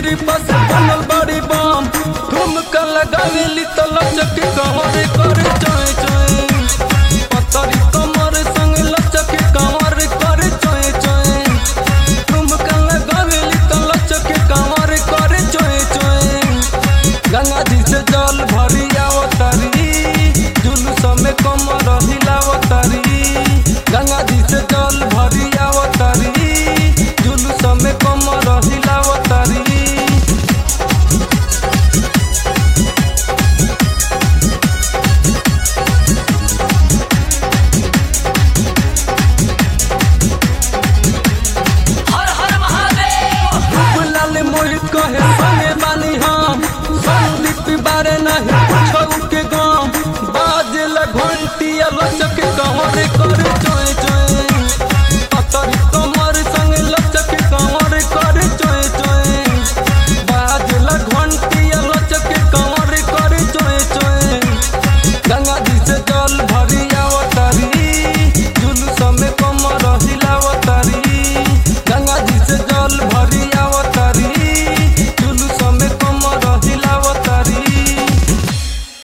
कृपा से बनल बड़ी बम ठुमका लगावेली त लचक कमर कर चोय चोय पतरी कमर संग लचक कमर कर चोय चोय ठुमका लगावेली त लचक कमर कर चोय चोय गंगा जी से जल भरी आवतारी जुलूस में कमर हिलावतारी गंगा जी से जल भरी आवतारी जुलूस में कमर हिलावतारी हर हर महादेव लाल मोहित कहे संगे बानी हम संदीप बारे नहीं छऊ के गाँव बाजे ल घंटी लचक कमर कर चोय चोय पतरी कमर संग लचक कमर कर चोय चोय बाजे ल घंटी लचक कमर कर चोय चोय गंगा जी से जल भर